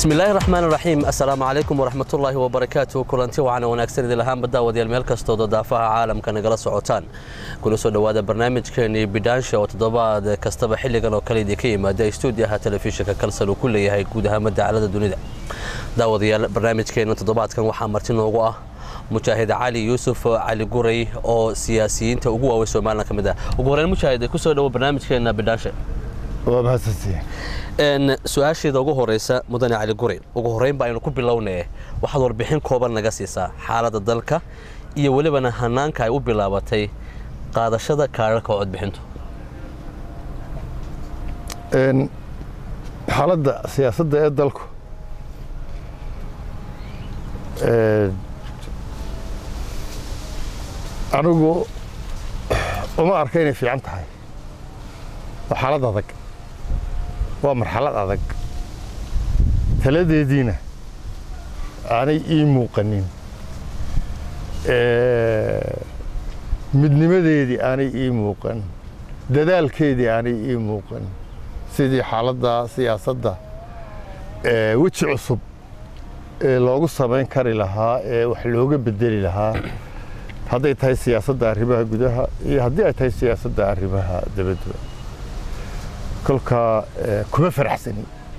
bismillaahi raxmaan raxiim assalaamu calaykum waraxmatullaahi wabarakaatu kulanti waxaana wanaagsan idin lahaanba daawadayaal meel kastooda daafaha caalamka nagala socotaan kuna soo dhowaada barnaamijkeenii bidhaansha oo toddobaad kastaba xilligan oo kale idinka yimaada stuudiyaha telefishinka kalsan uu ku leeyahay guud ahaan dacalada dunida daawadayaal barnaamijkeena toddobaadkan waxaa marti noogu ah mujaahid cali yuusuf cali guray oo siyaasiyiinta ugu waaweyn somalilan ka mid ah ugu horeyn mujaahid kusoo dhowo barnaamijkeena bidhaansha waa mahadsantihiin su-aasheeda ugu horeysa mudane cali guray ugu horeyn ba aynu ku bilownee waxaad warbixin kooban naga siisaa xaaladda dalka iyo welibana hanaanka ay u bilaabatay qaadashada kaararka codbixintu xaaladda siyaasadda ee dalku anigu uma arka inay fiican tahay waa xaalad adag waa marxalad adag taladeediina aanay ii muuqanin midnimadeedii aanay ii muuqan dadaalkeedii aanay ii muuqan sidii xaaladda siyaasadda weji cusub ee loogu samayn kari lahaa ee wax looga bedeli lahaa hadday tahay siyaasadda arrimaha gudaha iyo haddii ay tahay siyaasadda arrimaha dabadda kolkaa kuma faraxsani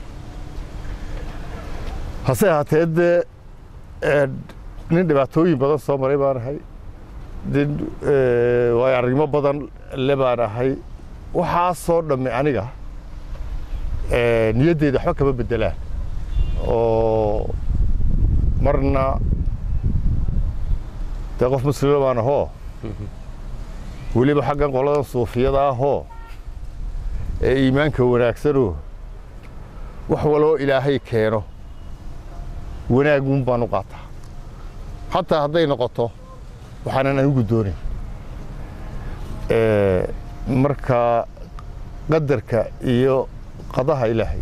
hase ahaatee dee nin dhibaatooyin badan soo maray baan ahay nin waayo arrimo badan le baan ahay waxaasoo dhamme aniga niyaddeeda waxba kama beddelaan oo marna dee qof muslima baan ahoo weliba xaggan qoladan suufiyada ahoo ee iimaanka wanaagsanoo wax waloo ilaahay keeno wanaaguun baan u qaataa xataa hadday noqoto waxaanan anigu doonayn marka qadarka iyo qadaha ilaahay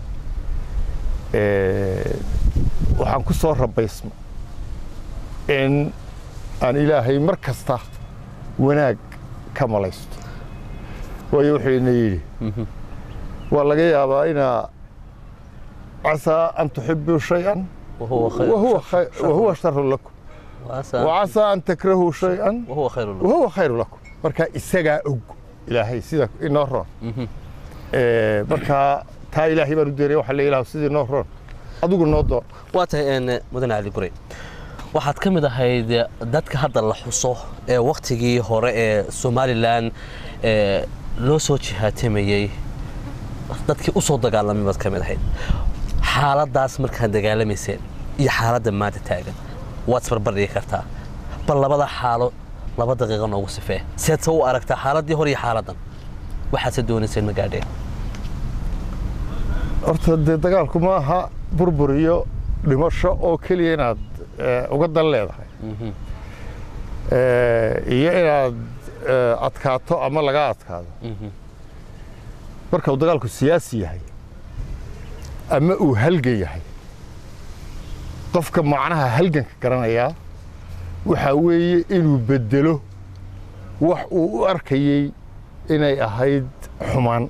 waxaan ku soo rabaysma in aan ilaahay mar kasta wanaag ka malaysto waayo wuxuu ina yidhi waa laga yaabaa inaa casaa an tuxibuu shay-an wahuwa sharun lakum wacasaa an takrahuu shay-an wahuwa khayru lakum marka isagaa og ilaahay sida inoo roon markaa taa ilaahay baan u doonaya waxa la ilah sidii noo roon adigu noo doon waa tahay mudane cali gurey waxaad ka mid ahayd dadka hadda la xuso ee wakhtigii hore ee somalilan loo soo jihaatamayey dadkii u soo dagaalamay baad ka mid ahayd xaaladdaas markaad dagaalamayseen iyo xaaladda maanta taagan waad isbarbardhigi kartaa bal labada xaalo laba daqiiqa noogu sifee seedse u aragtaa xaaladdii hore iyo xaaladdan waxaadse doonayseen ma gaadheen horta dee dagaalku ma aha burbur iyo dhimasho oo keliya inaad uga dan leedahay iyo inaad adkaato ama laga adkaado marka uu dagaalku siyaasi yahay ama uu halgan yahay qofka macnaha halganka garanayaa waxaa weeye inuu beddelo wax uu u arkayey inay ahayd xumaan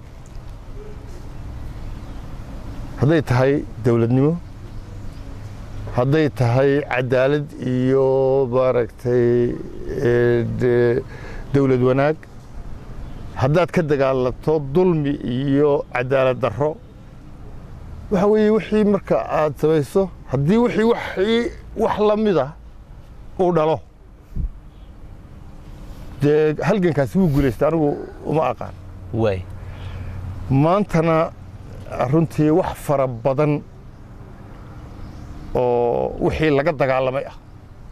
hadday tahay dawladnimo hadday tahay cadaalad iyo maaragtay dawlad wanaag haddaad ka dagaalanto dulmi iyo cadaalad darro waxa weeye wixii marka aad samayso haddii wixii wixii wax la mida uu dhalo dee halgankaasi wuu guulaystay anigu uma aqaan waay maantana runtii wax fara badan oo wixii laga dagaalamay ah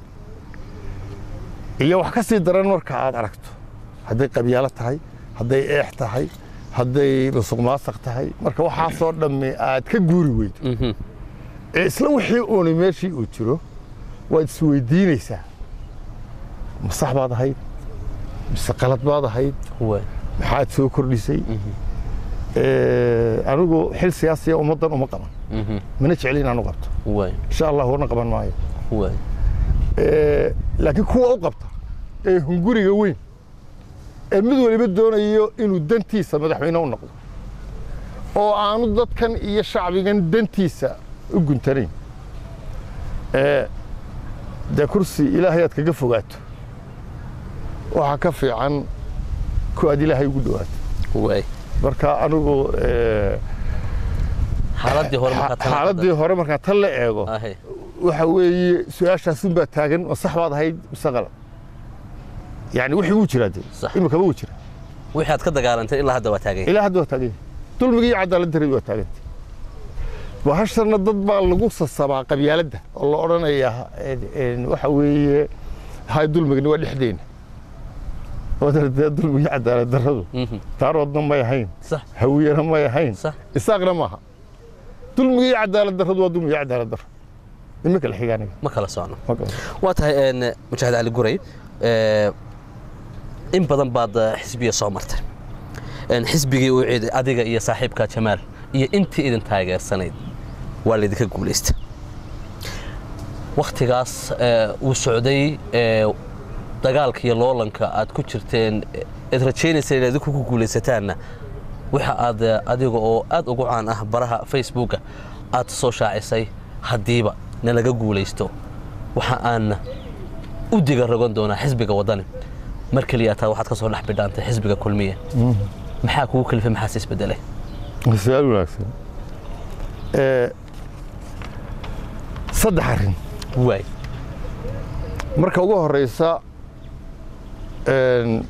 iyo wax ka sii daran marka aad aragto hadday qabyaalo tahay hadday eex tahay hadday musuq maasaq tahay marka waxaasoo dhammi aad ka guuri weydo ee isla wixii uuni meeshii uu jiro waad isweydiinaysaa ma sax baad ahayd mise qalad baad ahayd maxaad soo kordhisay anigu xil siyaasiya ummaddan uma qaban mana jecli inaan u qabto insha allah wana qaban maayo laakiin kuwa u qabta ee hunguriga weyn ee mid waliba doonayo inuu dantiisa madaxweyne u noqdo oo aanu dadkan iyo shacbigan dantiisa u guntanayn ee dee kursi ilaahay aad kaga fogaato waxaa ka fiican ku aad ilaahay ugu dhawaato waay marka anigu ee, xaaladii hore markaa tan xaaladii hore markaan tan la eego ahe waxa weeye su-aashaasun baa taagan ma sax baad ahayd mise qalad yani wixii wuu jiraa dee Sax. imikaba wuu jira wixii aad ka dagaalantay ilaa hadda waa taagay ilaa hadda waa taagan yahay dulmigii iyo cadaalad darradi waa taagantay bahashana dad baa lagu sasabaa qabyaaladda oo la odhanayaa een- een, waxa weeye hay dulmigani waa dhexdeena wadana dee dulmigii cadaalad darradu Mhm. taaroodna may ahayn sax hawiyana may ahayn sax isaaqna maaha dulmigii cadaalad darradu waa dulmigii cadaalad darro iminka la xigaaniga ma kala socno ma garan waa tahay een, mujaahid cali guray ee, in badan baad eh, xisbiya soo martay Een, xisbigii uu ciiday adiga iyo saaxiibka jamaal iyo intii idin taageersanayd waa laydinka guulaysta wakhtigaas ee, uu socday ee, dagaalka iyo loolanka aad ku jirteen ee, aad rajaynayseen inaad idinku ku guulaysataanna waxa aad eh, adiga oo aad ugu caan ah baraha facebooka aad soo shaacisay haddiiba na laga guulaysto waxa aan u diga rogan doonaa xisbiga waddani mar keliya taa waxaad ka soo dhex bidhaantay xisbiga kulmiya maxaa kugu kalifay maxaas isbedelay su-aal wanaagsan Ee, saddex arrin waay marka ugu horeysa een,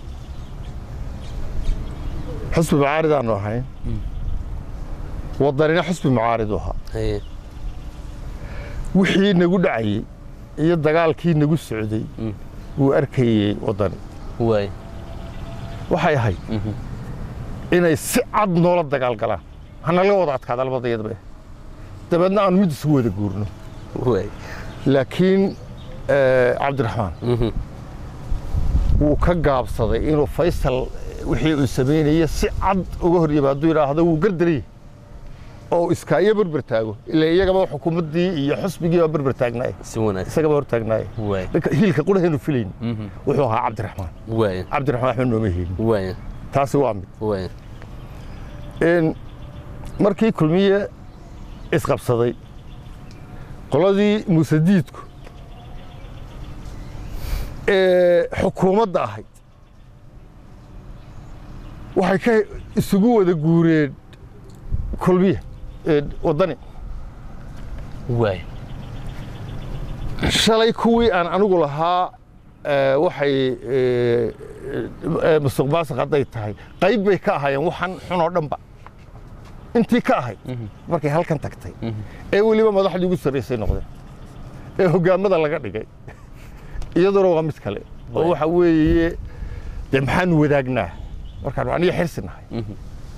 xusbi mucaarid aanu ahayn wadanina xusbi mucaarid u ahaa haye wixii nagu dhacayey iyo dagaalkii nagu socday Mm. wuu arkayey wadani waay waxay ahayd Mhm. inay si cad noola dagaal galaan hanalaga wada adkaada labadayadaba dabeedna aanu mid isugu wada guurno waay laakiin eh, cabdiraxmaan Mhm. wuu ka gaabsaday inuu faysal wixii uu samaynaya si cad uga hor yimaado yidhaahdo wuu gardariyey oo iskaayo berber taago ila iyagaba xukuumaddii iyo xusbigii baa berber taagnaay si wanaagsan isagaba hor taagnaay waay ninka hiilka quraheenu filayn Mhm. wuxuu ahaa cabdiraxmaan waay cabdiraxmaan axmed nooma hiilin waay taasi waa mid waay in markii kulmiye isqabsaday qoladii muuse diidku ee xukuumadda ahayd waxay ka isugu wada guureen kulmiye ee waddani waay shalay kuwii aan anigu lahaa ee, waxay ee, ee, musuq maasuq hadday tahay qayb bay ka ahaayeen waxan xun oo dhanba intii ka ahayd markay halkan tagtay ee weliba madaxdii ugu sarraysay noqdeen ee hoggaamada laga dhigay iyaduna waa mid kale oo Waay. waxa weeye dee maxaanu wadaagnaa markaanu aniga xirsi nahay Mhm.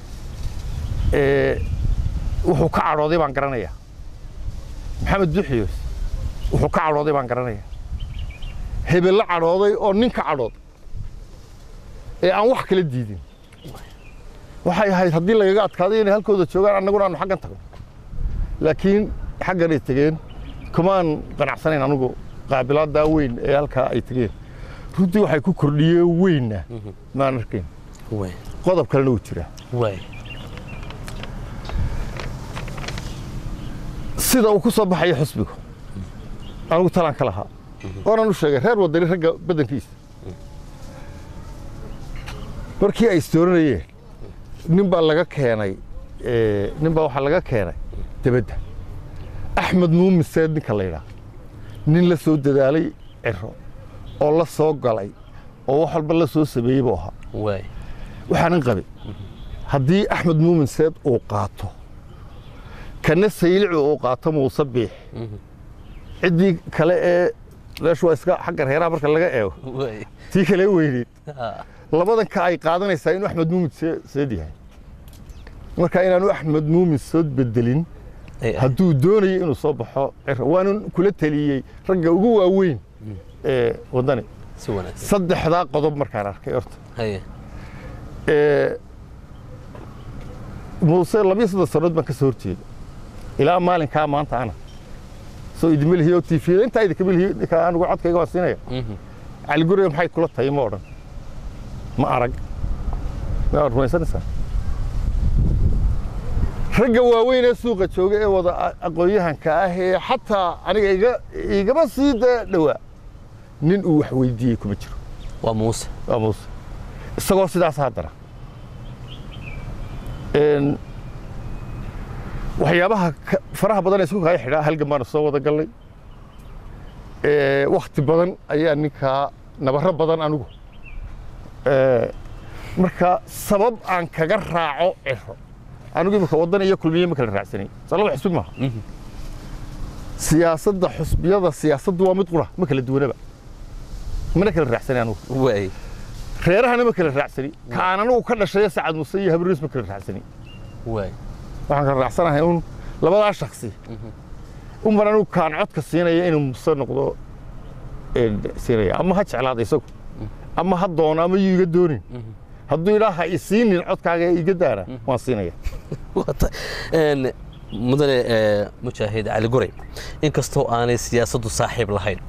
ee, wuxuu ka cadhooday baan garanayaa maxamed duxiyos wuxuu ka cadhooday baan garanayaa hebelle cadhooday oo nin ka cadhooday ee aan wax kala diidin waxay ahayd haddii lagaga adkaaday inay halkooda joogaan annaguna aanu xaggan tagno laakiin xagganay tegeen kumaan qanacsanayn anigu qaabilaadaa weyn ee halkaa ay tegeen runtii waxay ku kordhiyeen weynna maan arkayn waay qodob kalena wuu jiraa waay sida uu ku soo baxaya xusbigu anigu talaan ka lahaa oonan u sheegay reer wadani ragga badankiisa markii ay istooranayeen nin baa laga keenay ee, nin baa waxaa laga keenay debadda axmed muumin seed ninka la yidhaah nin la soo dadaalay ciro oo la soo galay oo wax walba la soo sameeyey buu ahaa waay waxaanan qabin haddii axmed muumin seed uu qaato kana saylici uu qaato muuse biix ciddii kale ee meeshu waa iska xagga reeraha marka laga eego waay tii kale weyneed Ah, labadan ka ay qaadanaysaa inuu axmed muumin see- seed yahay marka inaanu axmed muumin seed bedelin ay ah. hadduu doonayo inuu soo baxo ciro waanan kula taliyey ragga ugu waaweyn ee waddani si wanaagsan saddexdaa qodob markaan arkay horta haye ee, muuse labiyo soddon sannadood baan ka soo horjeeda ilaa maalinkaa maanta ana soo idinma lihiyo tifiyada intaa idinkama lihiyo ninka anigu codkayga waan siinaya Mhm. cali guriga maxay kula tahay ma odhan ma arag ma rumaysanaysaa ragga waaweyn ee suuqa jooga ee wada a- aqoon-yahanka ah ee xataa aniga iga igama sii da dhowaa nin uu wax weydiiyey kuma jiro waa muuse waa muuse isagoo sidaas haddana Een, waxyaabaha ka- faraha badan ee isku kaya xidhaa halgan baana soo wada gallay Ee, wakhti badan ayaa ninkaa nabarro badan anigu Ee, marka sabab aan kaga raaco ciro anigu imika waddan iyo kulmiye ma kala raacsanay salaba xusbi maaha siyaasadda xusbiyada siyaasaddu waa mid qura ma kala duwanaba mana kala raacsanay anigu waay reerahana ma kala raacsani ka aan anigu ka dhashay sacad muse iyo habriis ma kala raacsani waay waxaan kala raacsanahay un labadaa shaksi un baan anigu kaan codka siinaya inuu muse noqdo een, siinaya ama ha jeclaada isagu ama ha doono ama yuu iga doonin hadduu idhaa ha isiinin codkaaga ee iga daana waan siinaya Wata- een, mudane ee, mujaahid cali guray inkastoo aanay siyaasaddu saaxiib lahayn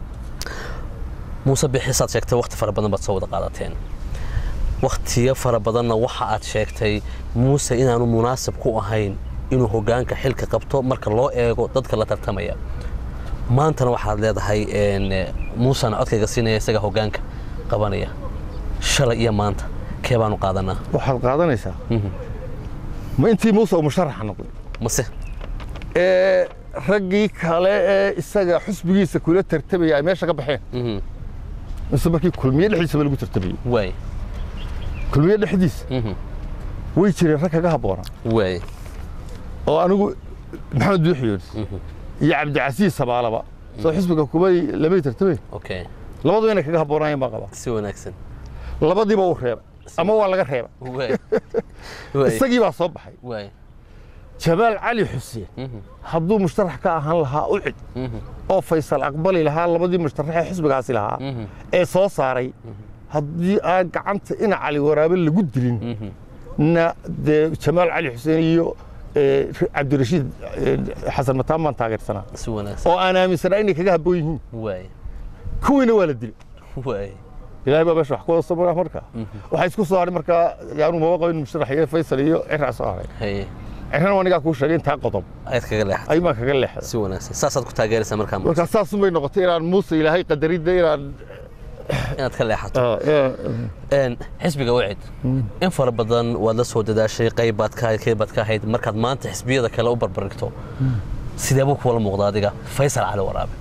muuse bixisaad sheegtay wakhti fara badan baad soo wada qaadateen wakhtiyo fara badanna waxa aad sheegtay muuse inaanu munaasib ku ahayn inuu hoggaanka xilka qabto marka loo eego dadka la tartamaya maantana waxaad leedahay een, muusena codkayga siinaya isaga hoggaanka qabanaya shalay iyo maanta kee baanu qaadanaa waxaad qaadanaysaa ma intii muuse uu musharaxa noqday mase ee raggii kale ee isaga xusbigiisa kula tartamaya ay meesha ka baxeen Mhm. mise markii kulmiye dhexdiisaba lagu tartamayey waay kulmiye dhexdiisa Mhm. way jireen rag kaga habboona waay oo anigu maxamed buuxiyoonis iyo cabdicasiis sabaalaba soo xisbiga kubay lamay tartamay okay labadu inay kaga habboonayeen baa qaba si wanaagsan labadiiba uu reebay ama waa laga reeba waay waay isagii baa soo baxay waay jamaal cali xuseen hadduu mushtarax ka ahaan lahaa u cid oo faysal aqbali lahaa labadii mushtaraxee xisbigaasi lahaa ee soo saaray haddii aan gacanta ina cali waraabe lagu dilin na dee jamaal cali xuseen iyo eh, cabdirashiid eh, xasan mataan baan taageersanaa si wanaagsan oo aan aaminsanaa inay kaga habboon yihiin waay kuwiina waa la dilay waay ilaahay baa meesha wax ku wada samaya marka waxaa isku soo haray marka yaanu maba qabin musharax iyo faysal iyo ciraa soo haray haye cirana waa nigaa kuu sheegay intaa qodob ayaad kaga leexatay ayuun baan kaga leexday si wanaagsan saasaad ku taageeraysaa markaa marka saasun bay noqotay inaan muuse ilaahay qadaridda inaan inaad ka leexato ah, eh, Een, xisbiga wacid in fara badan waad la soo dadaashay qayb baad ka ahayd qayb baad ka ahayd markaad maanta xisbiyada kale u barbarigto sidee buu kuwala muuqda adiga faysal cali waraabe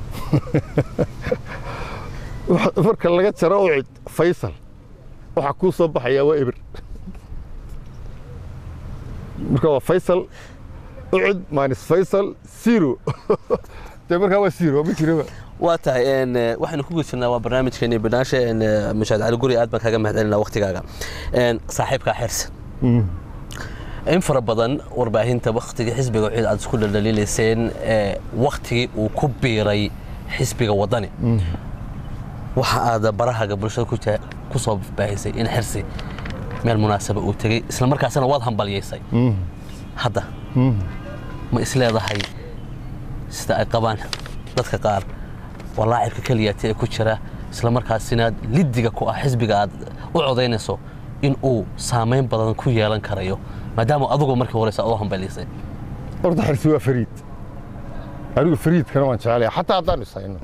wax- marka laga jaro u cid faysal waxaa kuu soo baxayaa waa eber marka waa faysal u cid maanis faysal zero dee markaa waa zero ma jiraba waa tahay een, eh, waxaynu ku guda jirnaa waa barnaamijkeeni banaashe mashaad cali guri aad baan kaga mahadcelinaa waktigaaga Een, saaxiibkaa xirsan in fara badan warbaahinta waktigii xisbiga wacid aad isku dhaldhaliilayseen ee, waktigii uu ku biiray xisbiga wadani waxa aad barahaga bulshada ku jaa- ku soo baahisay in xirsi meel munaasaba uu tegey isla markaasina waad hambalyaysay hadda ma isleedahay sida ay qabaan dadka qaar waa laacibka keliyaati ee ku jira isla markaasina liddiga ku ah xisbiga aad u codaynayso in uu saamayn badan ku yeelan karayo maadaama adugu markii horeysa aad u hambalyaysay horta xirsi waa fariid anigu fariidkana waan jecelahay xataa haddaan isayno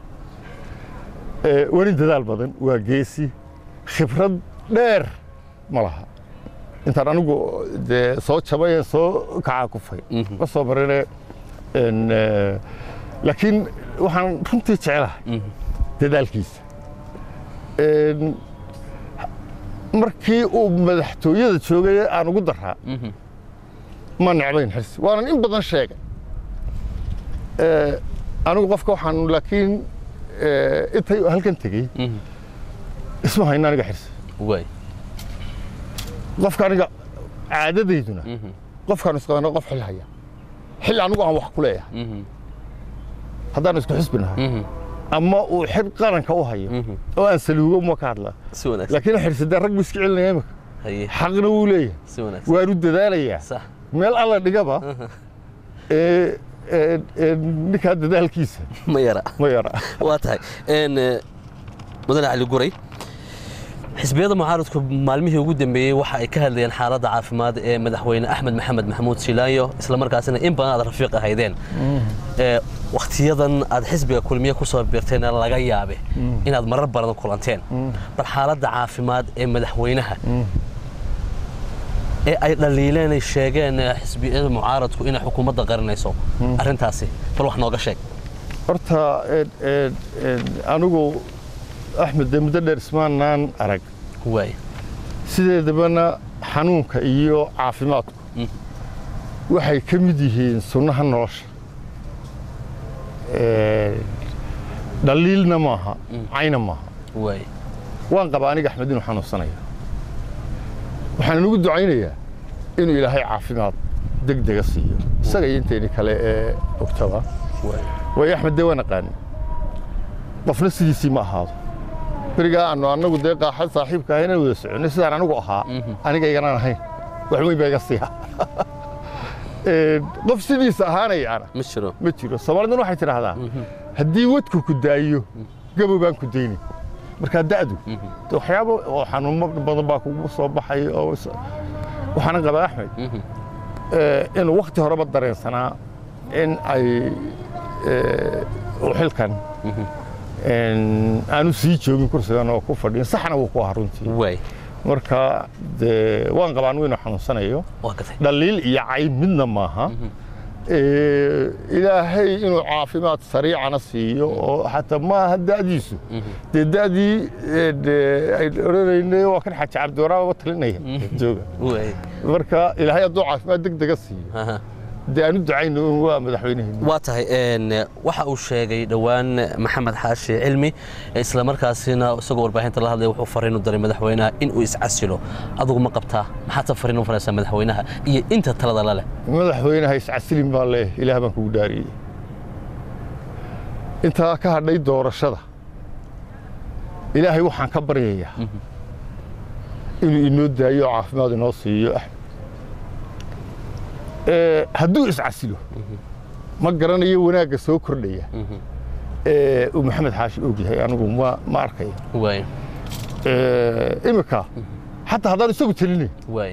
Eh, weli dadaal badan waa geesi khibrad dheer ma laha intaan anigu dee soo jabay ee soo kacaa kufay ma soo marine en, eh, laakiin waxaan runtii jecelahay dadaalkiisa En, markii uu madaxtooyada joogay aan ugu daraa ma necbayn xirsi waanan in badan sheegay Eh, anigu qofka waxaan laakiin eh, intay halkan tegey isma hayna aniga xirsi waay qofka aniga caadadayduna qofkaan isqabana qof xil haya xil anigu aan wax ku leeyahay haddaan isku xisbi nahay ama uu xil qaranka u hayo oo aan saluugo uma ka hadlaa si wanaagsan laakiin xirsi dee rag buu iska celinaya imika haye xaqna wuu leeyahay si wanaagsan waanu dadaalayaa sax meel alla dhigaba ee, ee, ee, ninkaa dadaalkiisa ma yara ma yara waa tahay Een, eh, mudane cali guray xisbiyada mucaaradku maalmihii ugu dambeeyey waxa ay ka hadlayeen xaaladda caafimaad ee madaxweyne axmed maxamed maxamuud silaayo islamarkaasina in badan aad rafiiq ahaydeen wakhtiyadan aad xisbiga kulmiye ku soo biirtayna laga yaabe inaad marar badan kulanteen bal xaaladda caafimaad ee madaxweynaha ee ay dhaliileen ay sheegeen xisbiyada mucaaradku inay xukuumadda qarinayso arrintaasi bal wax nooga sheeg horta anigu axmed dee muddo dheer ismaanaan arag waay sideedabana xanuunka iyo caafimaadku waxay ka mid yihiin sunnaha nolosha dhaliilna maaha cayna maaha waay waan qabaa aniga axmed inuu xanuunsanaya waxaan inugu ducaynayaa inuu ilaahay caafimaad deg dega siiyo isaga iyo intayni kale ee ogtaba waay waayo axmed dee waan aqaani qofna sidiisii ma ahaado berigaa aanu annagu dee qaaxad saaxiibka ahayn inaan wada soconay sidaan anigu ahaa aniga iganaan ahayn wax weyn baa iga siiya qof sidiisa ahaanayaana ma jiro ma jiro soomaaliduna waxay tidhaahdaa haddii wadku ku daayo gabow baan ku dayni markaa da'du de waxyaabo oo xanuuno badan baa kugu soo baxay oo is- waxaana qabaa axmed inuu wakhti horeba dareensanaa in ay uu xilkan aanu sii joogin kursigan oo ku fadhiyin saxna wuu ku ahaa runtii waay marka dee waan qabaa anigu inuu xanuunsanayo waa gatay dhaliil iyo cayb midna maaha ilaahay inuu caafimaad sariicana siiyo oo xataa maaha da'diisu dee da'dii ay odhanaynay waa kan xaaji cabdiwaraaba talinaya jooga waay marka ilaahay hadduu caafimaad deg dega siiyo aha dee aanu ducayno un waa madaxweynaheena waa tahay een, waxa uu sheegay dhowaan maxamed xaashi cilmi isla markaasina isagoo warbaahinta la hadlaya wuxuu fariin u diray madaxweynaha in uu iscasilo adigu ma qabtaa maxaad fariin u faraysaa madaxweynaha iyo inta talada la leh madaxweynaha iscasilin baan leeyahay ilaah baan kugu dhaariyey intaa ka hadhay doorashada ilaahay waxaan ka baryayaa inuu inoo daayo oo caafimaad inoo siiyo axmed Ee, hadduu iscasilo ma garanayo wanaagga soo kordhaya ee uu maxamed xaashi og yahay anigu ma ma arkayo waay Ee, imika xataa haddaan isagu telinayn waay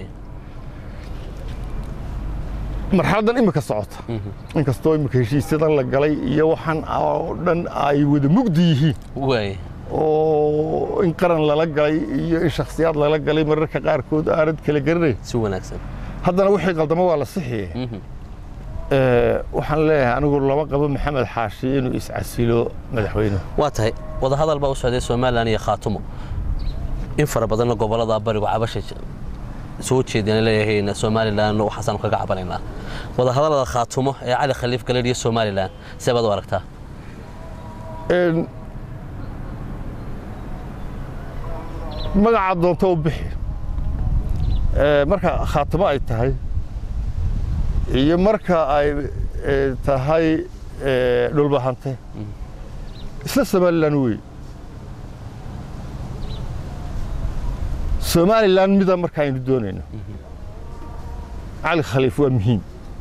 marxaladdan imika socota inkastoo imika heshiisyadan la galay iyo waxaan oo dhan ay wada mugdi yihiin waay oo in qaran lala galay iyo in shakhsiyaad lala galay mararka qaarkood aanad kala garanayn si wanaagsan haddana wixii qaldamo waa la sixiye Ee, waxaan leeyahay anigu lama qabo maxamed xaashi inuu iscasilo madaxweynuhu waa tahay wadahadal baa u socday somalilan iyo khaatumo in fara badanna gobolada barigu cabasha j- soo jeedeen leeyahay somalilan waxaasaanu kaga cabanaynaa wadahadalada khaatumo ee cali khaliif galedh iyo somalilan see baad u aragtaa Een, magaca doonto u bixi Ee, marka khaatimo ay tahay iyo marka ay ee, tahay ee, dhulbahante isla somalilan wey somalilan mida marka aynu doonayno cali khaliif waa muhiim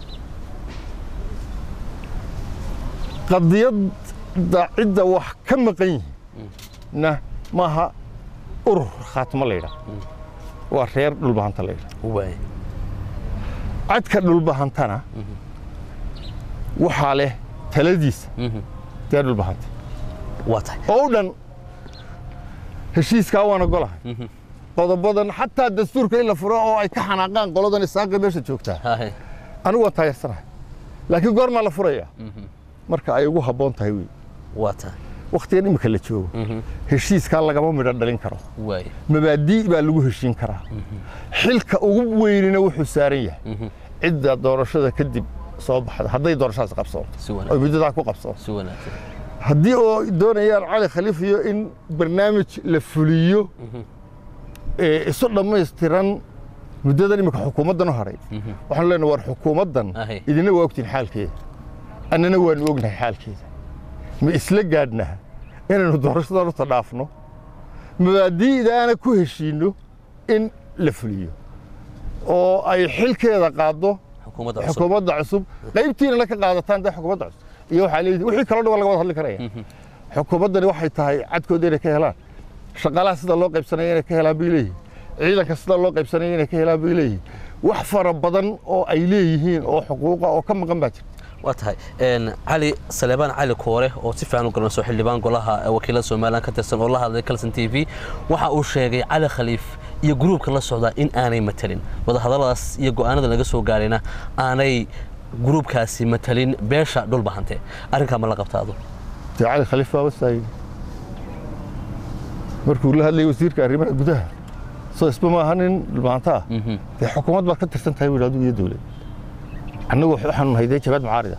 qadiyadda cidda wax ka maqan yihiinna maaha urur khaatimo la yidhaah waa reer dhulbahanta la yidhaah waay cadka dhulbahantana waxaa leh taladiisa dee dhulbahanta waa tahay oo u dhan heshiiskaa waan ogolahay qodobadan xataa dastuurka in la furo oo ay ka xanaaqaan qoladan isaaqa meesha joogtaa Haye. anigu waan taageersanahay laakiin goormaa la furayaa marka ay ugu habboon tahay wey waa tahay wakhtigan imika la joogo heshiiskaa lagama midho dhalin karo waay mabaadii baa lagu heshiin karaa xilka ugu weynina wuxuu saaran yahay cidda doorashada kadib soo baxda hadday doorashadaas qabsoonto si oo wanaagsan muddadaa ku qabsoonto si wanaagsan haddii oo doonayaan cali khaliif iyo in barnaamij la fuliyo ee isu dhammaystiran muddadan imika xukuumaddan u hadhay waxaanu leenahay war xukuumaddan Ahe. idina waa ogtiin xaalkeeda annana waanu ognahay xaalkeeda ma isla gaadhnaa inaynu doorashadan uta dhaafno mabaadi'daana ku heshiinno in la fuliyo oo ay xilkeeda qaaddo xukuumadda cusub xukuumadda cusub qaybtiina la ka qaadataan dee xukuumadda cusub iyo waxaa leeyihin wixii kaloo dhan waa laga wada hadli karaya xukuumaddani waxay tahay cadkooda inay ka helaan shaqaalaha sida loo qaybsanaya inay ka helaan bay leeyihin ciidanka sida loo qaybsanaya inay ka helaan bay leeyihin wax fara badan oo ay leeyihiin oo xuquuqa oo ka maqan baa jirta waa tahay cali saleebaan cali koore oo si fiican u garanayso xildhibaan golaha wakiilada somalilan ka tirsan oo la hadlay calson t v waxa uu sheegay cali khaliif iyo gruubka la socdaa in aanay matalin wadahadalladaas iyo go'aanada laga soo gaarayna aanay gruubkaasi matalin beesha dhulbahante arrinkaa ma la qabtaado dee cali khaliif baa wasaayey markuu la hadlayay wasiirka arrimaha gudaha soo isba ma aha nin dhulbahanto ah dee xukuumad baad ka tirsan tahay buu yidhi adigu iyo dowlad annagu waxaanu nahay dee jabaad mucaarida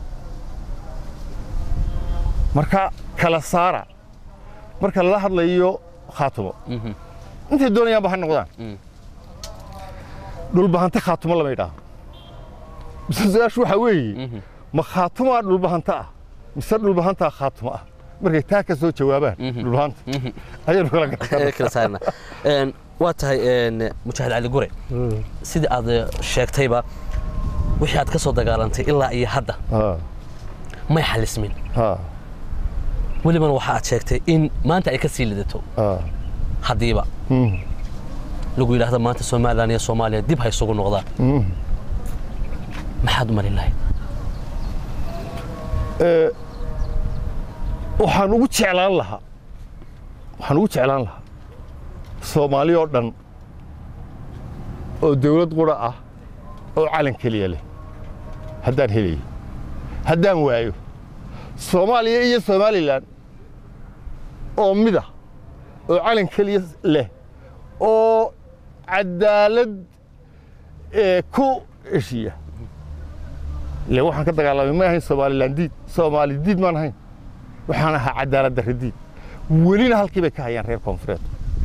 marka kala saara marka lala hadlayo khaatumo intay doonayaanba ha noqdaan dhulbahante khaatumo lama yidhaaho mise su-aashu waxaa weeye ma khaatumaa dhulbahanta ah mise dhulbahantaa khaatumo ah markay taa ka soo jawaabaan dhulbahanta ayaanu kala garana waa tahay mujaahid cali gure sidii aad sheegtayba wixii aad ka soo dagaalantay ilaa iyo hadda may xalismin welibana waxa aad sheegtay in maanta ay ka sii lidato haddiiba lagu yidhaahdo maanta somalilan iyo soomaaliya dib ha isugu noqdaan maxaad u marin lahayd waxaan ugu jeclaan lahaa waxaan ugu jeclaan lahaa soomaali oo dhan oo dawlad qura ah oo calan keliya leh haddaan helayo haddaan waayo soomaaliya iyo somalilan oo mida oo calan keliya leh oo cadaalad ku heshiya ile waxaan ka dagaalamay ma ahayn somalilan diid soomaali diid maan ahayn waxaan ahaa cadaalad darre diid welina halkii bay ka hayaan reer koonfureed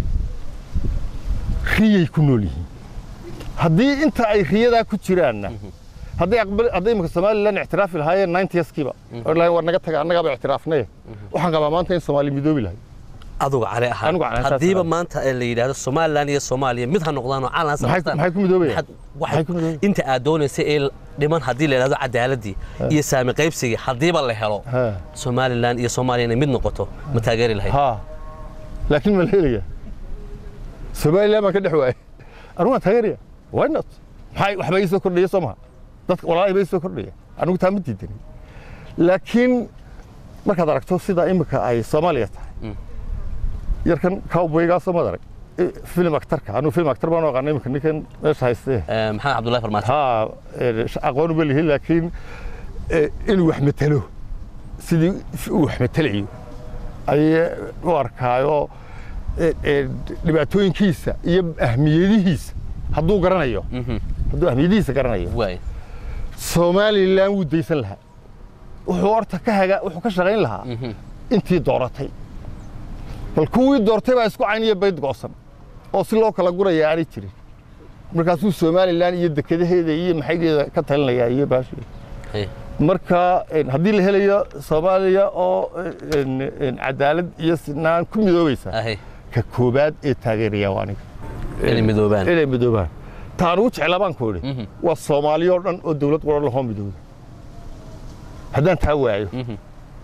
riyay ku nool yihiin haddii inta ay riyadaa ku jiraanna hadday hadday imika somalilan ictiraafi lahaayeen ninetieskiiba oo lahayn war naga taga annagaaba ictiraafnaye waxaan qabaa maanta in soomaali midoobi lahay aduga cali Anigu cali ahaan ahaan haddiiba saas maanta ee la yidhaahdo somalilan iyo soomaaliya mid ha noqdaan oo calan maxay samaystaan maxay ku midoobayaan maxaad- maxay waxaad- ku midoobayaan inta aad doonaysa ee dhiman haddii la yidhahdo cadaaladii iyo saami qaybsigii haddiiba la helo Ha. somalilan iyo soomaaliya inay mid noqoto ma taageeri lahayd ها لكن ما الهيليا سوماليا ما كدح واي انا تاغيريا واي نوت maxay waxba ii soo kordhiya sooma dadka walaalay bay soo kordhiya anigu taa ma diidan laakiin markaad aragto sida imika ay Soomaaliya tahay yarkan cowboyga soo madarag film actorka anu film actor baan aqaan imika ninkan meesha haystee Eh, maxamed cabdullahi farmaajo ها aqoon uma lihin laakiin inuu wax matalo sidii uu wax matalayo ayay u arkaayo dhibaatooyinkiisa iyo ahmiyadihiisa hadduu garanayo hadduu ahmiyadihiisa garanayo waay somalilan wuu daysan lahaa wuxuu horta ka haga wuxuu ka shaqayn lahaa intii dooratay bal kuwii doortay baa isku cayn iyo bayd go'san oo si loo kala guraya aanay jirin markaasuu somalilan iyo dekedaheeda iyo maxaygeeda ka talinayaa iyo baasheeda Hey. marka een, haddii la helayo soomaaliya oo een, een, cadaalad iyo sinaan ku midoobaysa ahay ka koobaad ee taageeraya waa aniga inay midoobaan inay midoobaan taan ugu jeclaa baan ku idhi Mhm. waa soomaaliya oo dhan oo dawlad qura lahoo midooda haddaan taa waayo Mhm.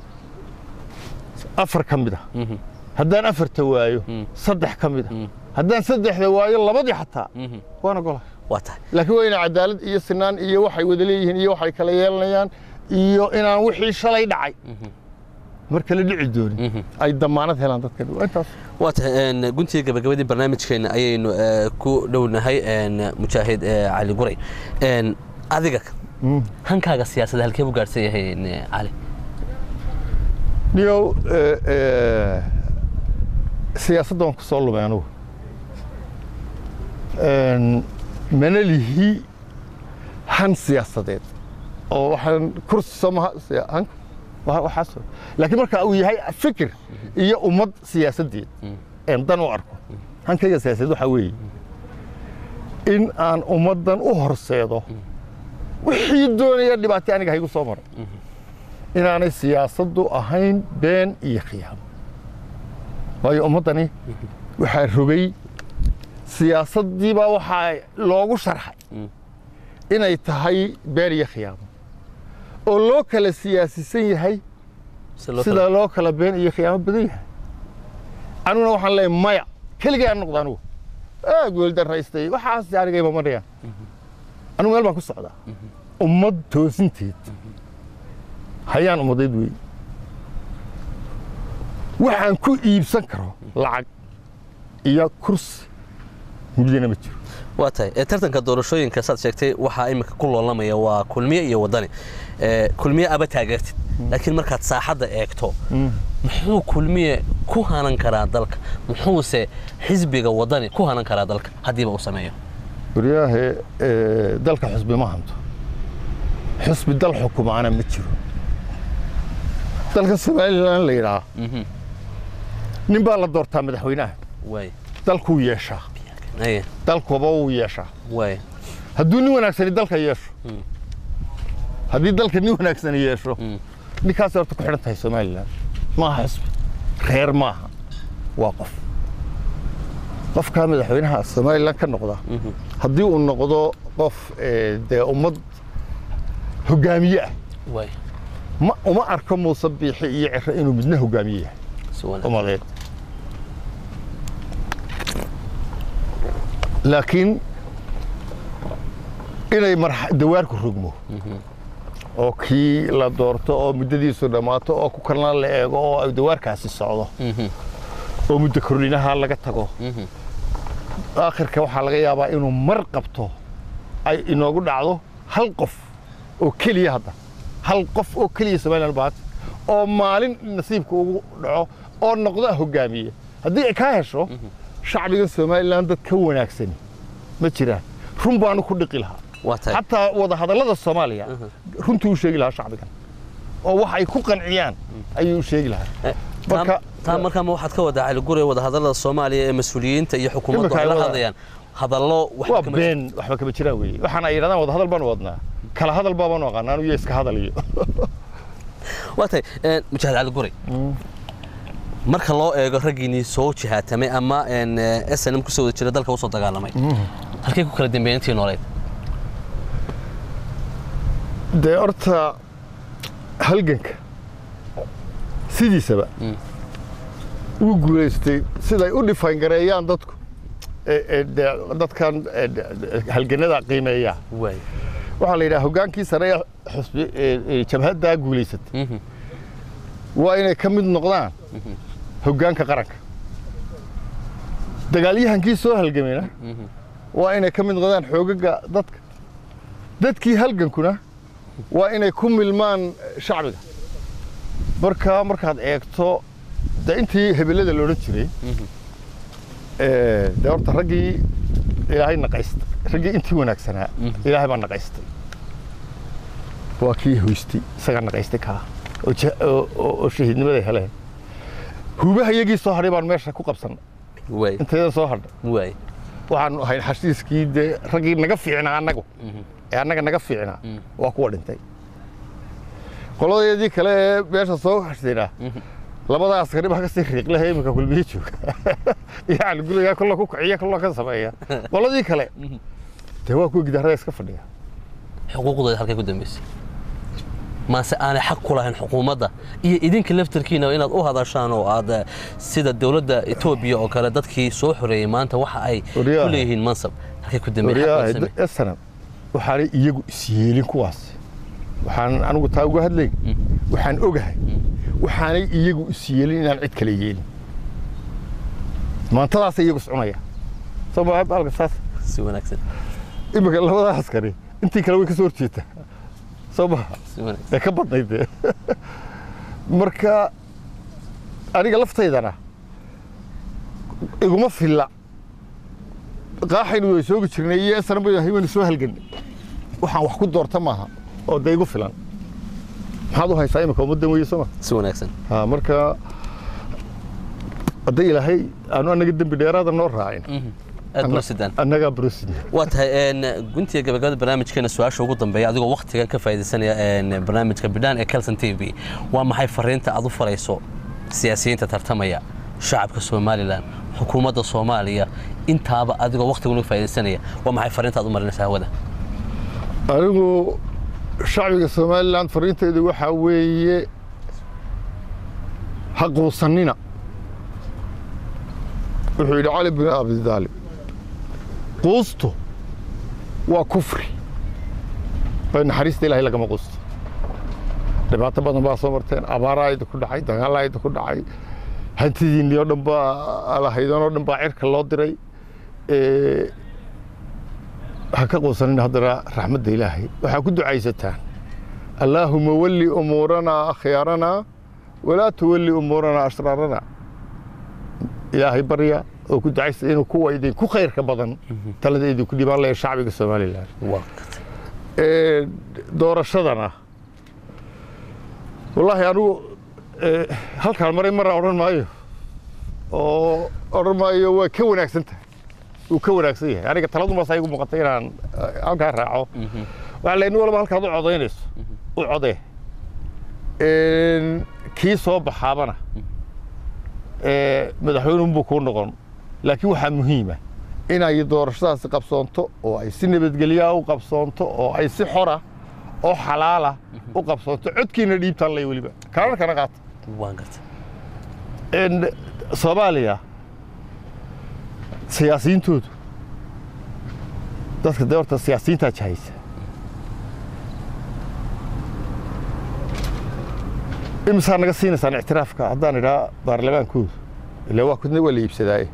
afar ka mid ah Mhm. haddaan afarta waayo Mm. saddex ka mid ah haddaan saddexda waayo labadii xataa Mhm. waana gola waa tahay laakiin waa inay cadaalad iyo sinaan iyo waxay wada leeyihiin iyo waxay kala yeelanayaan iyo inaan wixii shalay dhacay marka la dhici doonin Mhm. ay damaanad helaan dadkan waa intaas waa tahay een, guntiga gabagabadii barnaamijkeena ayaynu eh, ku dhownahay een, mujaahid eh, cali guray Een, adiga hankaaga siyaasadda halkee buu gaadhsan yahay een, cali niyow eh, eh, siyaasadda waan ku soo lumay anugu Een, mana lihi han siyaasadeed oo waxaan kursi soo maha siya- hanka wa- waxaas oo- laakiin marka uu yahay fikir iyo ummad siyaasadeed een dan u arko hankayga siyaasadeed waxaa weeye in aan ummaddan u horseedo wixii doonaya dhibaatay aniga haygu soo maray inaanay siyaasaddu ahayn been iyo khiyaamo waayo ummaddani waxaa rogay siyaasaddiibaa waxaa loogu sharxay inay tahay been iyo khiyaamo oo loo kala siyaasisan yahay Si loo sida kala- loo kala been iyo khiyaamo badan yahay aniguna waxaan leeyahay maya keligay aan noqda anugu aad weeldaraystay waxaas aniga ima marayaan anigu meel baan ku socdaa ummad toosinteed hayaan ummadeed weeye waxaan ku iibsan karo lacag iyo kursi midina ma jiro waa tahay ee tartanka doorashooyinka saad sheegtay waxaa iminka ku loolamaya waa kulmiye iyo wadani ee kulmiye aba taageertid laakiin markaad saaxadda eegto muxuu kulmiye ku hanan karaa dalka muxuuse xisbiga wadani ku hanan karaa dalka haddiiba uu sameeyo waryaahe ee, dalka xusbi ma hanto xusbi dal xukumaana ma jiro dalka somalilan la yidhaah nin baa la doortaa madaxweynaha waay dalkuu yeeshaa aye dalkuba wuu yeeshaa waay hadduu nin wanaagsani dalka yeesho haddii dalka nin wanaagsani yeesho ninkaas horta ku xidhan tahay somalilan maaha xusbi reer maaha waa qof qofkaa madaxweynaha somalilan ka noqda haddii uu noqdo qof ee, dee ummad hogaamiye ah waay ma uma arko muuse biixi iyo ciro inuu midna hogaamiye yahay si wanaagsan ummadeed laakiin inay marx- dawaarku rogmo oo kii la doorto oo muddadiisu dhammaato oo ku kalna la eego oo ay dawaarkaasi socdo oo muddo kordhinaha laga tago aakhirka waxaa laga yaabaa inuu mar qabto ay inoogu dhacdo hal qof oo keliya hadda hal qof oo keliya somalilan baata oo maalin nasiibka ugu dhaco oo noqda hogaamiye haddii ay kaa hesho shacbiga somalilan dad ka wanaagsani ma jiraan run baanu ku dhiqi lahaa waa tahay xataa wadahadallada soomaaliya runtuu u sheegi lahaa shacbigan oo wax ay ku qanciyaan ayuu u sheegi lahaa Eh, marka- taa- taa markaa ma waxaad ka wadaa caligure wadahadallada soomaaliya ee mas-uuliyiinta iyo xukuumaddu Imika ay ay la wada- hadlayaan hadallo wax waa kama- been waxba kama jiraan weeye waxaan ay yidhahdaan wadahadal baanu wadnaa kala hadal baabaanu aqaanaa anu iyo iska hadal iyo waa tahay een, mujaahid caligure marka loo eego raggiinii soo jihaatamay ama een, eh, snm kusoo wada jira dalka usoo dagaalamay halkay ku kala dambeeyeen intii nooleed dee horta halganka sidiisaba wuu guulaystay siday u dhifaangareeyaan dadku ee- ee dee dadkan ee, de- halganada qiimeeya waay waxaa la yidhaha hogaankii sare ee xusbi ee- ee jabhaddaa guulaysatay Mhm. waa inay ka mid noqdaan hoggaanka qaranka dagaalyahankii soo halgamayna waa inay ka mid noqdaan xoogaga dadka dadkii halgankuna waa inay ku milmaan shacbiga marka markaad eegto de intii hebelada la odhan jiray ee, dee horta raggii ilaahay naqaystay raggii intii wanaagsanaa ilaahay baa naqaystay waa kii hoystay isagaa naqaystay kaa oo ja- oo- oo oo shahiidnimada heleen huubaha iyagii soo hadhay baan meesha ku qabsannay waay intaydan soo hadhay waay waxaanu ahayn xashiiskii dee raggii naga fiicnaa annagu ee annaga naga fiicnaa waa kuwa dhintay qoladeedii kale ee meesha soo hashtayna labada askari baa kasii riiqlaha iminka kulmiye jooga yani gurigaa kolla ku kiciya kolla ka sameeya qoladii kale dee waa kuwa gidaarada iska fadhiya xuquuqdooda halkay ku dambeysay maase aanay xaq ku lahayn xukuumadda iyo idinka laftarkiina inaad u hadashaan oo aad eh, sida dowladda etoobiya oo kale dadkii soo xoreeyey maanta waxa ay Waryaha. ku leeyihiin mansab halkay ku dambeeyey xaq waryaha loo sameeyey. esanam waxaanay iyagu isyeelin kuwaas waxaan anigu taa uga hadlayn waxaan ogahay waxaanay iyagu isyeelin inaan cid kale yeelin maantadaasay iyagu iscunaya soo ma baalka saas si wanaagsan iminka labada askari intii kale way ka soo horjeetaa soo maha si wanaagsan ee ka badnayd dee marka aniga laftaydana iguma filla qaaxaynu way soogi jirnay iyo esana bay waynu soo halgannay waxaan wax ku doorta maaha oo dee igu filan maxaad u haysaa imika ummaddan weeye soo ma si wanaagsan ha marka hadday ilaahay aanu annaga dembi dheeraada noo raacin aad buu sidaan annagaa brosin waa tahay een, guntiga gabagabada barnaamijkeena su-aasha ugu dambeeya adigoo waktigan ka faa'iidaysanaya een, barnaamijka bidhaan ee kelson t v waa maxay fariinta aad u farayso siyaasiyiinta tartamaya shacabka somalilan xukuumadda soomaaliya intaaba adigoo waktigan uga faa'iidaysanaya waa maxay fariinta aad u marinaysa hawada anigu shacbiga somalilan fariintaydu waxaa weeye ha quusannina wuxuu yidhi cali bin abi daalib quustu waa kufri bay naxariista ilaahay lagama quusto dhibaato badan baa soo marteen abaaraa idinku dhacay dagaalaa idinku dhacay hantidiinnii oo dhan baa lahaydan oo dhan baa cirka loo diray ha ka quusanin haddana raxmadda ilaahay waxaa ku ducaysataan allaahuma walli umuuranaa akhyaaranaa walaa tuwalli umuuranaa ashraarana ilaahay barya oo ku ducaysa inuu kuwa idinku khayrka badan talada idinku dhibaan laya shacbiga somalilan doorashadana wallaahi anigu halkaan maray marra odhan maayo oo odhan maayo waa ka wanaagsan tahay wuu ka wanaagsan yahay aniga taladumaasa igu muuqatay inaan halkaa raaco waxaa la nin walba halkaad u codaynayso u codee kii soo baxaabana madaxweynunbuu kuu noqon laakiin waxaa muhiima inay doorashadaasi qabsoonto oo ay si nabadgelyaa u qabsoonto oo ay si xora oo xalaala u qabsoonto codkiina dhiibtaan lay weliba kaararkana qaata soomaaliya siyaasiyiintoodu dadka dee horta siyaasiyiintaa jahaysa imisaa naga siinaysaan ictiraafka haddaan idhaa baarlamaankoodu ila waa kudna waa la iibsadaaye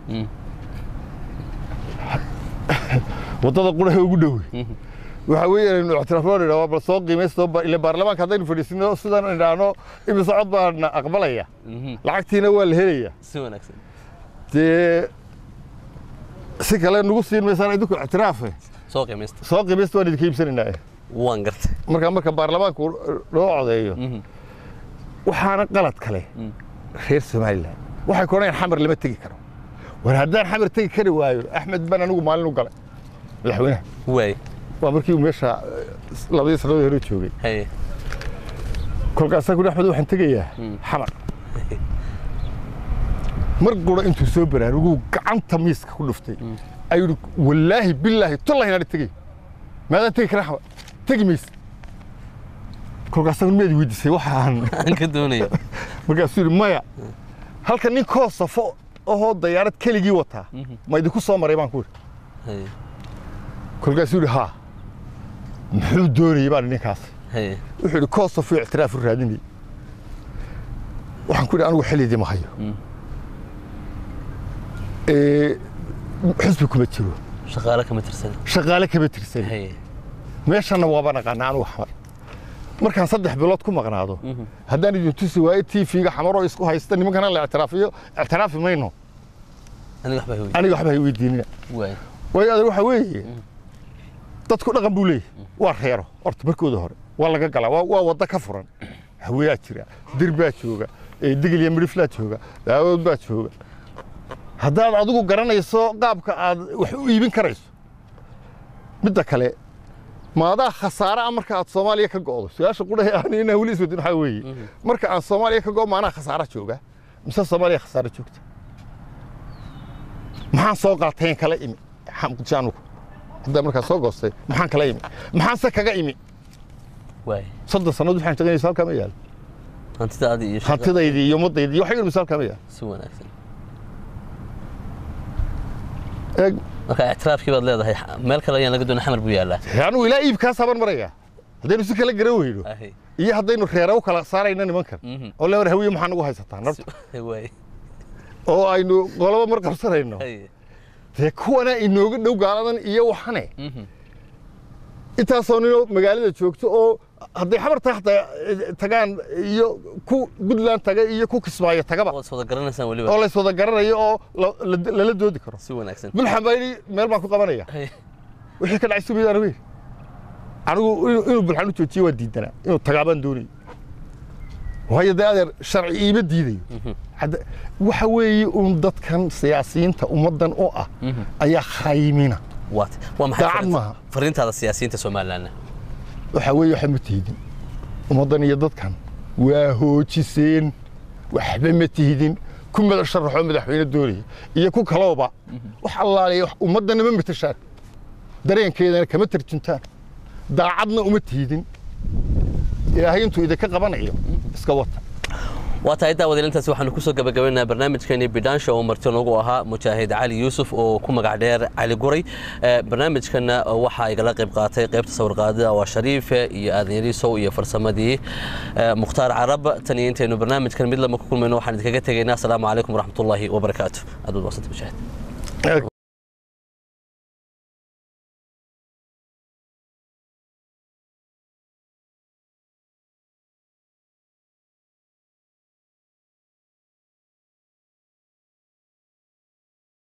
waddada qurahe ugu dhowe waxaa weeye inaynu ictiraafnoo idhaa bal soo qiimaysto ile baarlamaanka haddaynu fadhiisino sidaan idhaahno imise cod baana aqbalaya lacagtiina waa la helaya dee si kale nagu siin maysaan idinku ictiraafe soo qiimaysta soo qiimaysta waan idinka iibsanaynaa waan gartay marka marka baarlamaanku loo codeeyo waxaana qalad kale reer somalilan waxay ku odhanayaan xamar lama tegi karo war haddaan xamar tegi kari waayo axmed baan anigu maalin u galay madaxweynaha waay waa markii uu meesha labadii sannadood hore joogay haye kolkaasaa kudhi axmed waxaan tegayaa xamar mar qura intuu soo baraaruguu gacanta miiska ku dhuftay ayuu yidhi wallaahi billaahi tollahi inaana tegay maadaan tegi karaa xamar tegi mayse kolkaasaa miyaad weydiisay waxaan aan ka doonayo markaasuu yidhi maya halka nin koo safo ahoo dayaarad keligii wataa ma idinku soo maray baan ku yidhi haye kolkaasuu yidhi haa muxuu doonayey baan ninkaas haye wuxuu yidhi koo safo ictiraaf u raadinayay waxaan ku yidhi anigu xilidii ma hayo Ee, xisbi kuma jiro shaqaale kama tirsan shaqaale kama tirsan haye meeshana waaba naqaana anigu xamar markaan saddex bilood ku maqnaado haddaan idin tusi waayo tv-ga xamaroo isku haysta nimankana la ictiraafiyo ictiraafi mayno aniga waxbaa hawey aniga waxba hay weydiinina waay waayo adeer waxaa weeye dadku dhaqan buu leeyahy waa reero horta markooda hore waa laga galaa waa waa waddo ka furan haweyaa jira dir baa jooga ee digil iyo midhiflaa jooga daawood baa jooga haddaad adigu garanayso qaabka aad wax u iibin karayso midda kale maadaa khasaare ah marka aad soomaaliya ka go'do su-aasha qudhahe aan inaan weli iswadin waxaa weeye marka aan soomaaliya ka go'o maanaa khasaara jooga mise soomaaliya khasaare joogta maxaan soo qaatayn kala imi xamjaanugu haddaa markaa soo goostay maxaan kala imi maxaanse kaga imi waay soddon sannadood waxaan shaqaynaysa halkaa ma yaal hantidaadii iyo shaqa- hantidaydii iyo ummaddaydii iyo waxay yidhi halkaa ma yaal si wanaagsan eeg marka ictiraafkii baad leedahay meel kale ayaan laga doonay xamar buu yaallaa anigu ilaa iibkaas haban maraya haddaynu si kala garan weyno ahay iyo haddaynu reera u kala saarayna nimankan Mhm. oo le war hawiye maxaa nagu haysataa narta waay oo aynu qolobo mar qabsanayno haye dee kuwana inooga dhow gaaladan iyo waxane Mhm. intaasoo ninoo magaalada joogto oo hadday xamarta hataa tagaan iyo ku puntland taga iyo ku kismaayo tagaba waad wada garanaysaan oo weliba lays wada garanayo oo la- la- lala doodi karo si wanaagsan bulxan baa yidhi meel baan ku qabanaya haye wixii ka dhacay sumayaan wey anigu inuu- inuu bulxan u joojiyo waa diidanaa inuu tagaabaan doonayo waayo dee adeer sharci iima diidayo Hadda- waxa weeye uun dadkan siyaasiyiinta ummaddan u ah ayaa khaymina waat waa maxay Daacad fariinta- maaha. fariintaada siyaasiyiinta somalilandna waxaa weeye waxa ma tihidin ummaddan iyo dadkan waa hoojiseen waxba ma tihidin ku madax sharaxoo madaxweyne doonaya iyo ku kalooba wax allaaliya wax ummaddana ma matashaan dareenkeedana kama tarjuntaan daacadna uma tihidin ilaahay intuu idinka qabanayo iska wata waa tahay daawadayalintaasi waxaanu kusoo gabagabaynaynaa barnaamijkeenii bidhaansha oo marti noogu ahaa mujaahid cali yuusuf oo ku magac dheer cali guray barnaamijkana waxaa igala qayb qaatay qaybta sawirqaadida waa shariife iyo aadan yariisow iyo farsamadii mukhtaar carab tan iyo intaynu barnaamijkan mid lama ku kulmayno waxaan idinkaga tegaynaa asalaamu calaykum waraxmatullaahi wabarakaatu aad baad maasanta mujaahid